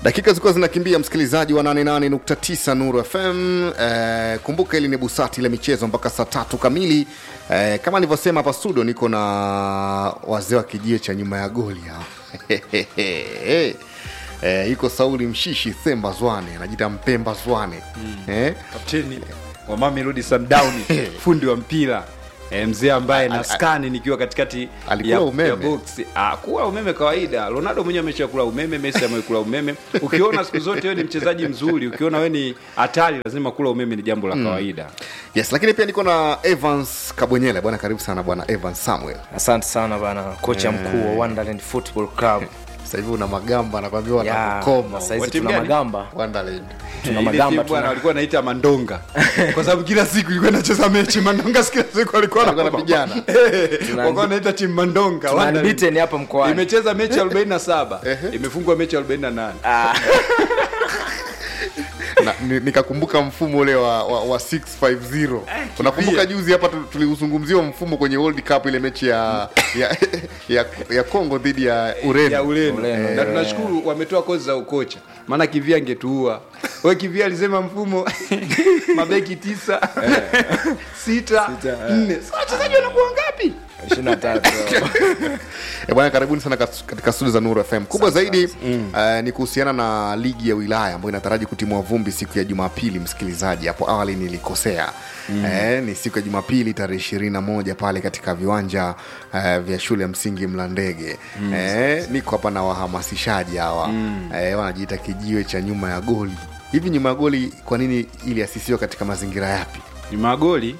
dakika zilikuwa zinakimbia msikilizaji wa 88.9 nuru fm eh, kumbuka ili ni busati la michezo mpaka saa tatu kamili eh, kama nilivyosema hapa studio niko na wazee wa kijio cha nyuma ya goli hapa eh, iko sauli mshishi themba zwane anajita mpemba zwane mm. eh, kapteni wa Mamelodi Sundowns fundi wa mpira e, mzee ambaye na skani nikiwa katikati Alikula ya, umeme. ya box. Ah, kula umeme kawaida. Ronaldo mwenyewe ameshakula umeme, Messi amekula umeme. Ukiona siku zote wewe ni mchezaji mzuri, ukiona wewe ni hatari, lazima kula umeme ni jambo la kawaida. yes lakini pia niko na evans kabwenyele bwana karibu sana bwana evans samuel asante sana bana kocha mkuu wa Wonderland Football Club sasa hivi una magamba nakwambia ya wanakukoma saizi Wa timu tuna gani? magamba Wonderland. tuna Ile magamba timu bwana tuna walikuwa naita Mandonga kwa sababu kila siku ilikuwa inacheza mechi Mandonga, kila siku alikuwa Walikuwa wanapigana. walikuwa naita timu Mandonga tuna Wonderland. unbeaten hapa mkoani imecheza mechi 47 Ehe. imefungwa mechi 48 Ah, Na- ni- nikakumbuka mfumo ule wa, wa, wa 650 unakumbuka juzi hapa tu- tuliuzungumzia mfumo kwenye world cup ile mechi ya ya, ya, ya congo dhidi ya ureno ya Ureno Ureno, na eh. tunashukuru wametoa kozi za ukocha, maana Kivia angetuua. We Kivia alisema mfumo mabeki tisa sita nne, Sasa wachezaji wanakuwa ngapi? 23 Eh, bwana karibuni sana kat- katika studio za nuru fm kubwa zaidi eh, ni kuhusiana na ligi ya wilaya ambayo inataraji kutimua vumbi siku ya jumapili msikilizaji hapo awali nilikosea eh, ni siku ya jumapili tarehe ishirini na moja pale katika viwanja eh, vya shule ya msingi mlandege eh, niko hapa na wahamasishaji hawa eh, wanajiita kijiwe cha nyuma ya goli hivi nyuma ya goli kwa nini iliasisiwa katika mazingira yapi Ni magoli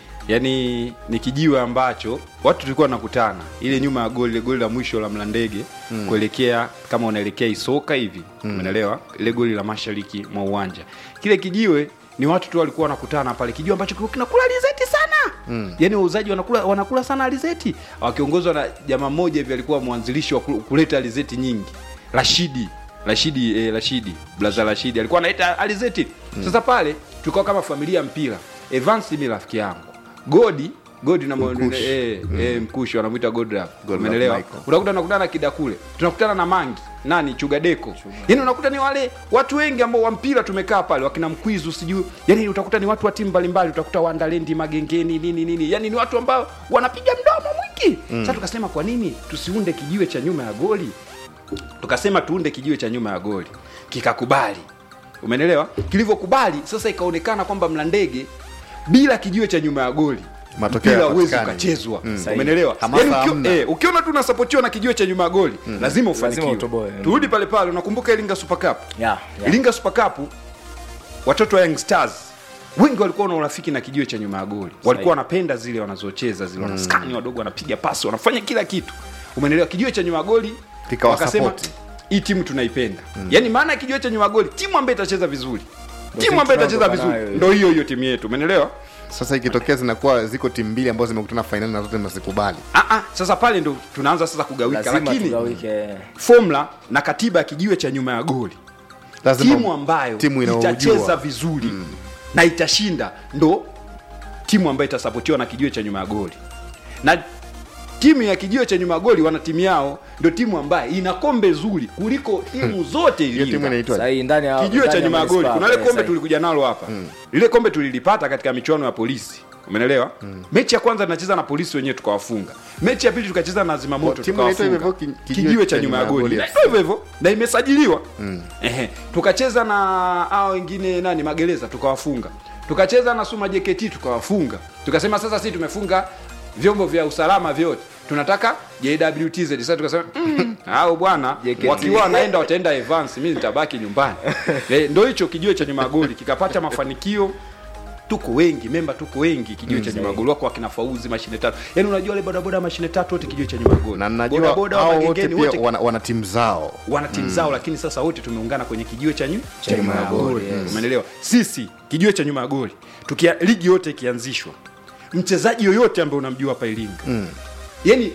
yani ni kijiwe ambacho watu tulikuwa nakutana ile nyuma ya goli, ile goli la mwisho la Mlandege kuelekea kama unaelekea Isoka hivi umeelewa, ile goli la mashariki mwa uwanja. Kile kijiwe ni watu tu walikuwa wanakutana pale, kijiwe ambacho kilikuwa kinakula alizeti sana mm. Yani wauzaji wanakula wanakula sana alizeti, wakiongozwa na jamaa mmoja hivi alikuwa mwanzilishi wa ku- kuleta alizeti nyingi, Rashidi Rashidi eh, Rashidi blaza Rashidi alikuwa anaita alizeti. Sasa pale tulikuwa kama familia ya mpira. Evans mi rafiki yangu, Godi Godi na Mkushi. eh, eh, mkushi wanamwita Godrap, Godrap umeelewa? Michael. Unakuta nakutana na Kidakule, tunakutana na Mangi nani Chugadeko, yani unakuta ni wale watu wengi ambao wa mpira tumekaa pale, wakina Mkwizu sijui, yani utakuta ni watu wa timu mbalimbali, utakuta Wandalendi Magengeni nini nini, yani ni watu ambao wanapiga mdomo mwingi. Sasa tukasema kwa nini tusiunde kijiwe cha nyuma ya goli tukasema tuunde kijiwe cha nyuma ya goli kikakubali umenelewa kilivyokubali sasa ikaonekana kwamba mlandege bila kijiwe cha nyuma ya goli Matokeo mpira huwezi hayapatikani. ukachezwa Mm. umenelewa Hamasa Yaani ukio- hamna. eh, ukiona tu unasapotiwa na kijiwe cha nyuma ya goli lazima ufanikiwe utoboe. turudi pale pale unakumbuka iringa super cup yeah, yeah. iringa super cup watoto wa young stars wengi walikuwa na urafiki na kijiwe cha nyuma ya goli walikuwa wanapenda zile wanazocheza zile wanaskani wadogo wanapiga pasi wanafanya kila kitu umenelewa kijiwe cha nyuma ya goli Kikawa wakasema support. hii timu tunaipenda yaani maana ya kijiwe cha nyuma ya goli timu ambayo itacheza vizuri timu ambayo itacheza tunayotoka vizuri nayo. ndo hiyo hiyo timu yetu umenelewa sasa ikitokea zinakuwa ziko timu mbili ambazo zimekutana fainali na zote mnazikubali Ah, ah, sasa pale ndo tunaanza sasa kugawika lazima lakini tugawike formula na katiba ya kijiwe cha nyuma ya goli lazima timu ambayo timu inaojua. itacheza vizuri na itashinda ndo timu ambayo itasapotiwa na kijiwe cha nyuma ya goli na timu ya kijiwe cha nyuma ya goli wana timu yao ndio timu ambayo ina kombe zuri kuliko timu zote hiyo timu Iringa. inaitwa sahii ndani ya kijiwe cha ndani ya nyuma ya goli manispaa kuna ile pale, kombe sahii. tulikuja nalo hapa lile kombe tulilipata katika michuano ya polisi umenelewa mechi ya kwanza tunacheza na polisi wenyewe tukawafunga mechi ya pili tukacheza na zimamoto Timu inaitwa hivyo tukawafunga hivyo, ki- kijiwe cha nyuma ya goli Na hivyo hivyo na imesajiliwa Ehe. tukacheza na hao wengine nani magereza tukawafunga tukacheza na suma jkt tukawafunga tukasema sasa sisi tumefunga vyombo vya usalama vyote tunataka jwtz sasa tukasema mm, au bwana JKT. wakiwa wanaenda wataenda evans mi nitabaki nyumbani eh, ndo hicho kijiwe cha nyuma ya goli kikapata mafanikio tuko wengi memba tuko wengi kijiwe cha nyuma ya goli wako wakina fauzi mashine tatu yaani unajua wale bodaboda mashine tatu wote kijiwe cha nyuma ya goli na najua Bodaboda wa hao wote Magengeni pia wote wana, wana timu zao wana timu zao lakini sasa wote tumeungana kwenye kijiwe cha nyu- cha nyuma nyuma ya ya goli, goli yes. umeelewa sisi kijiwe cha nyuma ya goli tukia ligi yote ikianzishwa mchezaji yoyote ambaye unamjua hapa iringa mm. yani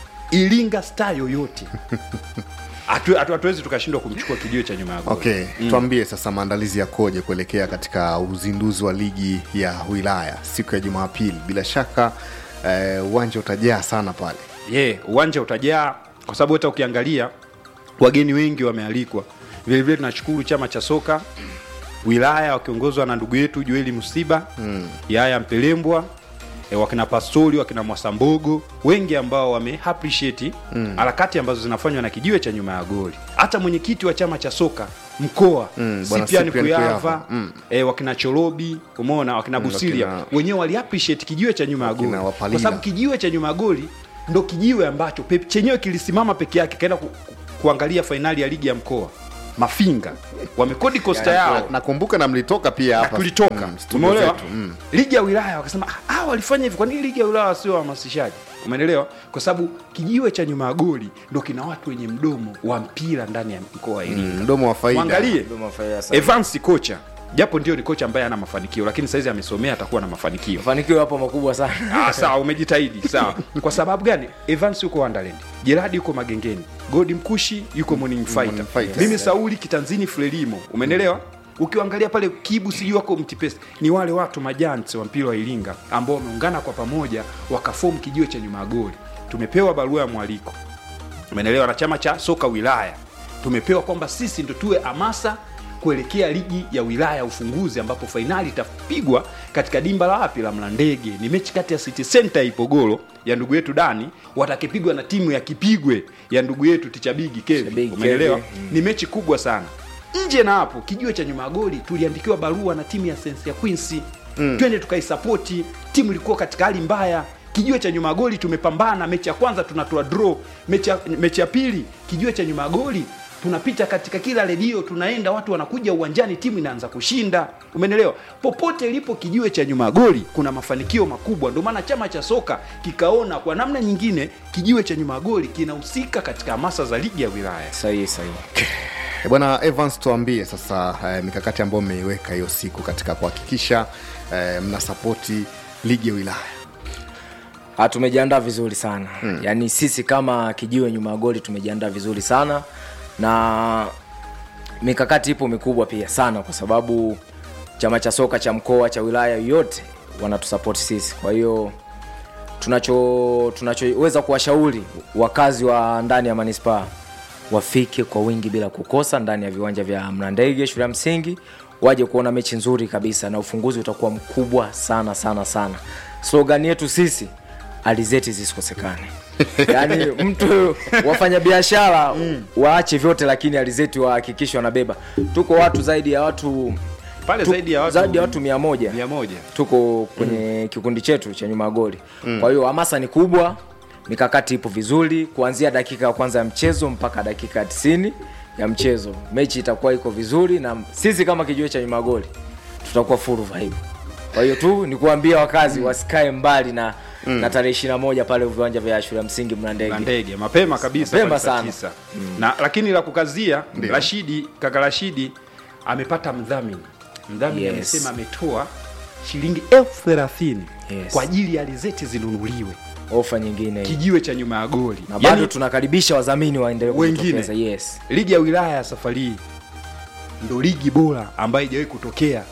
iringa star yoyote hatu- hatu- hatuwezi tukashindwa kumchukua kijiwe cha nyuma ya goli okay tuambie sasa maandalizi yakoje kuelekea katika uzinduzi wa ligi ya wilaya siku ya jumapili bila shaka eh, uwanja utajaa sana pale yeah, uwanja utajaa kwa sababu hata ukiangalia wageni wengi wamealikwa vilevile tunashukuru chama cha soka wilaya wakiongozwa na ndugu yetu joeli msiba mm. yaya mpelembwa e, wakina pastori wakina mwasambogo wengi ambao wame appreciate harakati ambazo zinafanywa na kijiwe cha nyuma ya goli hata mwenyekiti wa chama cha soka mkoa Mm, bwana sipiani Cyprian kuyava Kuyava. Mm. e, wakina chorobi umeona wakina busilia wakina- wenyewe wali appreciate kijiwe cha nyuma ya goli Wakina Wapalila. kwa sababu kijiwe cha nyuma ya goli ndo kijiwe ambacho pe, chenyewe kilisimama peke yake kaenda ku, ku, kuangalia fainali ya ligi ya mkoa mafinga wamekodi kosta yao nakumbuka na mlitoka pia na hapa tulitoka mm, studio umeelewa zetu, mm. ligi ya wilaya wakasema "Ah, ah, walifanya hivi kwa nini ligi ya wilaya wasio wahamasishaji umeelewa kwa sababu kijiwe cha nyuma ya goli ndo kina watu wenye mdomo wa mpira ndani ya mkoa wa Iringa Mm, mdomo wa faida mwangalie Dodoma Fire sana. Evans kocha japo ndio ni kocha ambaye ana mafanikio lakini saizi amesomea atakuwa na mafanikio mafanikio yapo makubwa sana ah, sawa umejitahidi sawa kwa sababu gani evans yuko wonderland jeradi yuko magengeni godi mkushi yuko morning fighter, Morning Fighter. mimi sauli kitanzini frelimo umenelewa ukiangalia pale kibu sijui wako mtipesi ni wale watu majanti wa mpira wa iringa ambao wameungana kwa pamoja wakafomu kijiwe cha nyuma ya goli tumepewa barua ya mwaliko umenelewa na chama cha soka wilaya tumepewa kwamba sisi ndo tuwe hamasa kuelekea ligi ya wilaya ya ufunguzi ambapo fainali itapigwa katika dimba la wapi la mlandege ni mechi kati ya city center ipogoro ya ndugu yetu dani watakipigwa na timu ya kipigwe ya ndugu yetu tichabigi kevi Tichabigi umeelewa Kevi, ni mechi kubwa sana nje na hapo kijiwe cha nyuma ya goli tuliandikiwa barua na timu ya sense ya quincy mm. twende tukaisapoti timu ilikuwa katika hali mbaya kijiwe cha nyuma ya goli tumepambana mechi ya kwanza tunatoa draw mechi ya, mechi ya pili kijiwe cha nyuma ya goli tunapita katika kila redio tunaenda watu wanakuja uwanjani timu inaanza kushinda umenelewa popote ilipo kijiwe cha nyuma ya goli kuna mafanikio makubwa ndio maana chama cha soka kikaona kwa namna nyingine kijiwe cha nyuma ya goli kinahusika katika hamasa za ligi ya wilaya sahihi sahihi Eh, bwana evans tuambie sasa eh, mikakati ambayo mmeiweka hiyo siku katika kuhakikisha eh, mnasapoti ligi ya wilaya Ah, tumejiandaa vizuri sana hmm. yaani sisi kama kijiwe nyuma ya goli tumejiandaa vizuri sana na mikakati ipo mikubwa pia sana kwa sababu chama cha soka cha mkoa cha wilaya yote wanatusapoti sisi kwa hiyo tunacho tunachoweza kuwashauri wakazi wa ndani ya manispaa wafike kwa wingi bila kukosa ndani ya viwanja vya mlandege shule ya msingi waje kuona mechi nzuri kabisa na ufunguzi utakuwa mkubwa sana sana sana slogan yetu sisi alizeti zisikosekane yaani mtu wafanya biashara waache vyote lakini alizeti wahakikishe wanabeba tuko watu zaidi ya watu pale tu- zaidi ya watu zaidi ya watu mia moja mia moja tuko kwenye mm. kikundi chetu cha nyuma ya goli mm. kwa hiyo hamasa ni kubwa mikakati ipo vizuri kuanzia dakika ya kwanza ya mchezo mpaka dakika ya tisini ya mchezo mechi itakuwa iko vizuri na sisi kama kijiwe cha nyuma ya goli tutakuwa full vibe kwa hiyo tu ni kuambia wakazi wasikae mbali na mm. na tarehe ishiri na moja pale viwanja vya shule ya msingi na mlandege ndege mapema kabisa Mapema pale saa sana. tisa. na lakini la kukazia rashidi kaka rashidi amepata mdhamini mdhamini Yes. amesema ametoa shilingi elfu thelathini Yes. kwa ajili ya alizeti zinunuliwe ofa nyingine hii. kijiwe cha nyuma ya goli na bado Yaani, tunakaribisha wadhamini waendelee Wengine. kujitokeza yes ligi ya wilaya ya safari hii ndo ligi bora ambayo ijawahi kutokea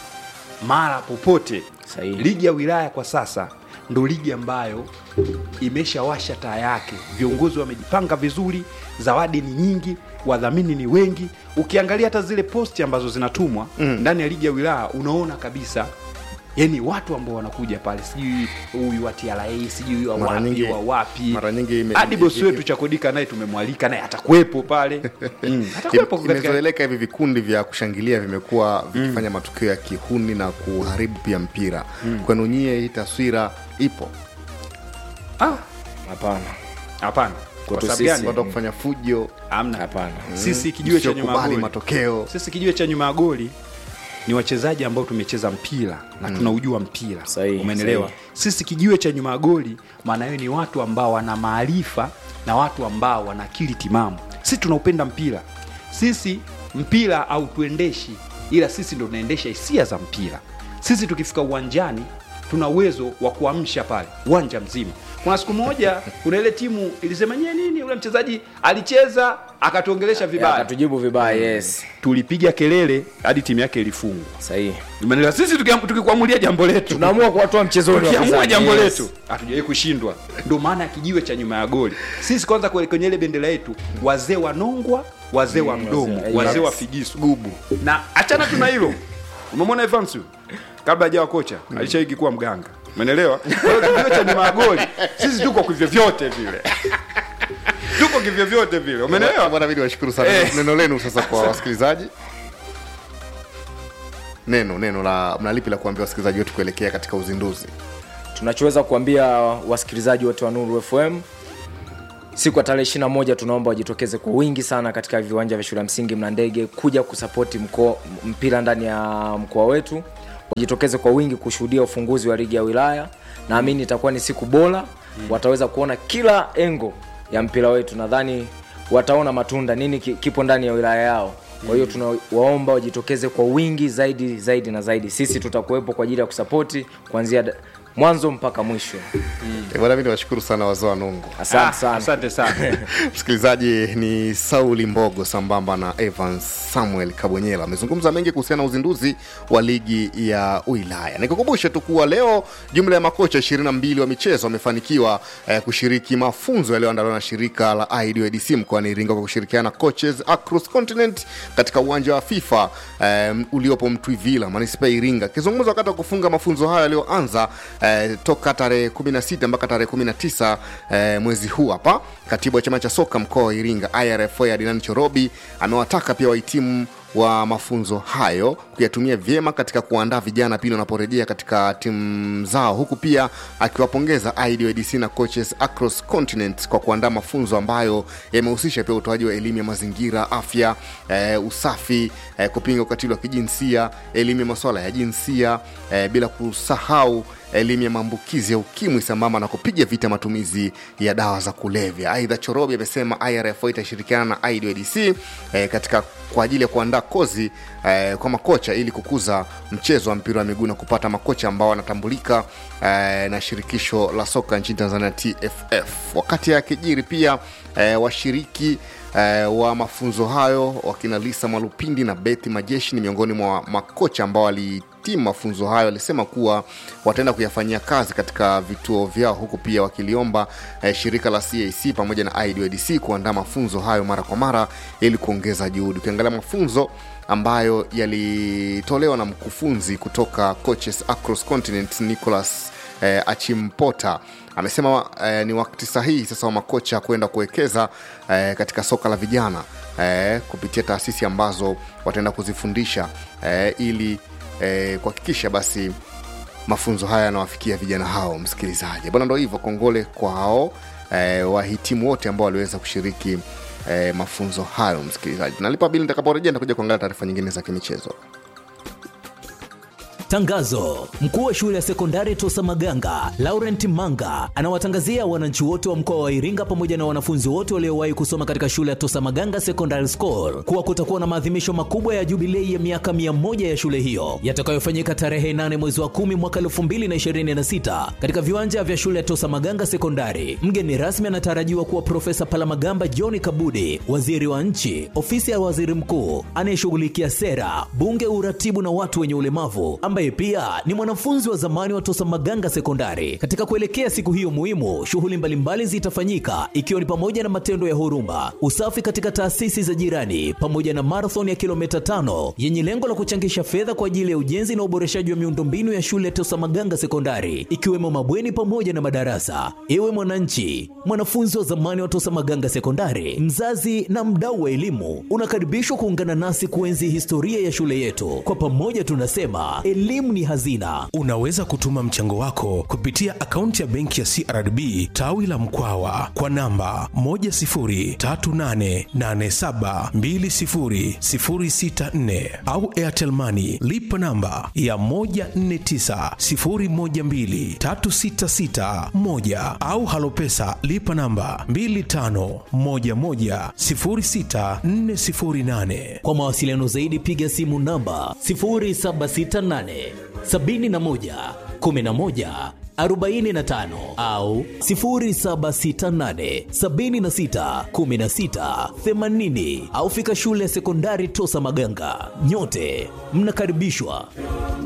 mara popote Sahihi. ligi ya wilaya kwa sasa ndo ligi ambayo imeshawasha taa yake viongozi wamejipanga vizuri zawadi ni nyingi wadhamini ni wengi ukiangalia hata zile posti ambazo zinatumwa mm. ndani ya ligi ya wilaya unaona kabisa yani watu ambao wanakuja pale sijui huyu wa TRA sijui wa Mara wapi nyingi- wa wapi mara nyingi ime- hadi bosi ime- wetu chakodika naye tumemwalika naye atakuwepo pale mm. atakuwepo katika imezoeleka hivi vikundi vya kushangilia vimekuwa vikifanya matukio ya kihuni na kuharibu pia mpira kwenu nyie hii taswira ipo ah hapana hapana kwa Kwetu sababu sisi- gani watu wa kufanya fujo hamna hapana sisi kijiwe cha nyuma ya Msiokubali goli matokeo sisi kijiwe cha nyuma ya goli ni wachezaji ambao tumecheza mpira na tunaujua mpira Sahihi, umenelewa sahihi. sisi kijiwe cha nyuma ya goli maana hiyo ni watu ambao wana maarifa na watu ambao wana akili timamu sisi tunaupenda mpira sisi mpira au tuendeshi ila sisi ndo tunaendesha hisia za mpira sisi tukifika uwanjani tuna uwezo wa kuamsha pale uwanja mzima kuna siku moja kuna ile timu ilisema nyie nini ule mchezaji alicheza akatuongelesha vibaya akatujibu vibaya yes tulipiga kelele hadi timu yake ilifungwa sahihi Umeelewa? sisi tukiam- tukikuamulia jambo letu tunaamua kuwatoa mchezoni tukiamua wapinzani, jambo yes. letu hatujawahi kushindwa ndio maana ya kijiwe cha nyuma ya goli sisi kwanza kwe- kwenye ile bendera yetu wazee wanongwa wazee wa mdomo wazee- wazee yes. wa figisu gubu na achana tu na hilo umemwona Evans huyu? kabla hajawa kocha alishaiki kuwa mganga umeelewa Kwa hiyo kijiwe cha nyuma ya goli sisi tuko kivyovyote vile tuko kivyovyote vile umeelewa bwana vidi washukuru sana Eh. neno lenu sasa kwa wasikilizaji neno neno la mnalipi la kuambia wasikilizaji wetu kuelekea katika uzinduzi tunachoweza kuambia wasikilizaji wote wa nuru fm siku ya tarehe ishirina moja tunaomba wajitokeze kwa wingi sana katika viwanja vya shule ya msingi mlandege kuja kusapoti mkoa- mpira ndani ya mkoa wetu wajitokeze kwa wingi kushuhudia ufunguzi wa ligi ya wilaya naamini itakuwa ni siku bora wataweza kuona kila engo ya mpira wetu nadhani wataona matunda nini ki- kipo ndani ya wilaya yao kwa hiyo tunawaomba wajitokeze kwa wingi zaidi zaidi na zaidi sisi tutakuwepo kwa ajili ya kusapoti kuanzia da- mwanzo mpaka mwisho Eh, bwana vidi washukuru sana wazee wa nungu asante Ah, sana asante sana msikilizaji ni sauli mbogo sambamba na evans samuel kabonyela amezungumza mengi kuhusiana na uzinduzi wa ligi ya wilaya nikukumbushe tu kuwa leo jumla ya makocha 22 wa michezo wamefanikiwa eh, kushiriki mafunzo yaliyoandaliwa na shirika la idadc mkoani iringa kwa kushirikiana na coaches across continent katika uwanja wa fifa eh, uliopo mtwivila manispaa ya iringa akizungumza wakati wa kufunga mafunzo hayo yaliyoanza eh, toka tarehe 16 mpaka tarehe 19 eh, mwezi huu hapa katibu wa chama cha soka mkoa wa iringa irfa adinani chorobi amewataka pia wahitimu wa mafunzo hayo kuyatumia vyema katika kuandaa vijana pindi wanaporejea katika timu zao huku pia akiwapongeza idadc na coaches across continent kwa kuandaa mafunzo ambayo yamehusisha pia utoaji wa elimu ya mazingira afya eh, usafi eh, kupinga ukatili wa kijinsia elimu ya masuala ya jinsia eh, bila kusahau elimu ya maambukizi ya ukimwi sambamba na kupiga vita matumizi ya dawa za kulevya aidha chorobi amesema irfo itashirikiana na idadc eh, katika kwa ajili ya kuandaa kozi eh, kwa makocha ili kukuza mchezo wa mpira wa miguu na kupata makocha ambao wanatambulika eh, na shirikisho la soka nchini tanzania tff wakati akijiri pia eh, washiriki eh, wa mafunzo hayo wakina lisa mwalupindi na bethi majeshi ni miongoni mwa makocha ambao walitimu mafunzo hayo walisema kuwa wataenda kuyafanyia kazi katika vituo vyao huku pia wakiliomba eh, shirika la cac pamoja na idadc kuandaa mafunzo hayo mara kwa mara ili kuongeza juhudi ukiangalia mafunzo ambayo yalitolewa na mkufunzi kutoka coaches across continent nicholas eh, achimpota amesema eh, ni wakati sahihi sasa wa makocha kwenda kuwekeza eh, katika soka la vijana eh, kupitia taasisi ambazo wataenda kuzifundisha eh, ili eh, kuhakikisha basi mafunzo haya yanawafikia vijana hao msikilizaji bwana ndo hivyo kongole kwao eh, wahitimu wote ambao waliweza kushiriki eh, mafunzo hayo msikilizaji nalipa bili nitakaporejea nitakuja kuangalia taarifa nyingine za kimichezo Tangazo: mkuu wa shule ya sekondari Tosa Maganga Laurent Manga anawatangazia wananchi wote wa mkoa wa Iringa pamoja na wanafunzi wote waliowahi kusoma katika shule ya Tosa Maganga Secondary School kuwa kutakuwa na maadhimisho makubwa ya jubilei ya miaka 100 ya shule hiyo yatakayofanyika tarehe 8 mwezi wa 10 mwaka 2026 katika viwanja vya shule ya Tosa Maganga Sekondari. Mgeni rasmi anatarajiwa kuwa Profesa Palamagamba John Kabudi, waziri wa nchi, ofisi ya waziri mkuu anayeshughulikia sera, bunge, uratibu na watu wenye ulemavu ambaye pia ni mwanafunzi wa zamani wa Tosa Maganga Sekondari. Katika kuelekea siku hiyo muhimu, shughuli mbalimbali zitafanyika ikiwa ni pamoja na matendo ya huruma, usafi katika taasisi za jirani, pamoja na marathon ya kilomita tano yenye lengo la kuchangisha fedha kwa ajili ya ujenzi na uboreshaji wa miundombinu ya shule ya Tosa Maganga Sekondari, ikiwemo mabweni pamoja na madarasa. Ewe mwananchi, mwanafunzi wa zamani wa Tosa Maganga Sekondari, mzazi na mdau wa elimu, unakaribishwa kuungana nasi kuenzi historia ya shule yetu. Kwa pamoja tunasema elimu ni hazina. Unaweza kutuma mchango wako kupitia akaunti ya benki ya CRDB tawi la Mkwawa kwa namba 10388720064 au Airtel Money lipa namba ya 1490123661 au Halopesa lipa namba 25110648. Kwa mawasiliano zaidi piga simu namba 0768 71 11 45 au 0768 76 16 80 au fika shule ya sekondari Tosa Maganga. Nyote mnakaribishwa.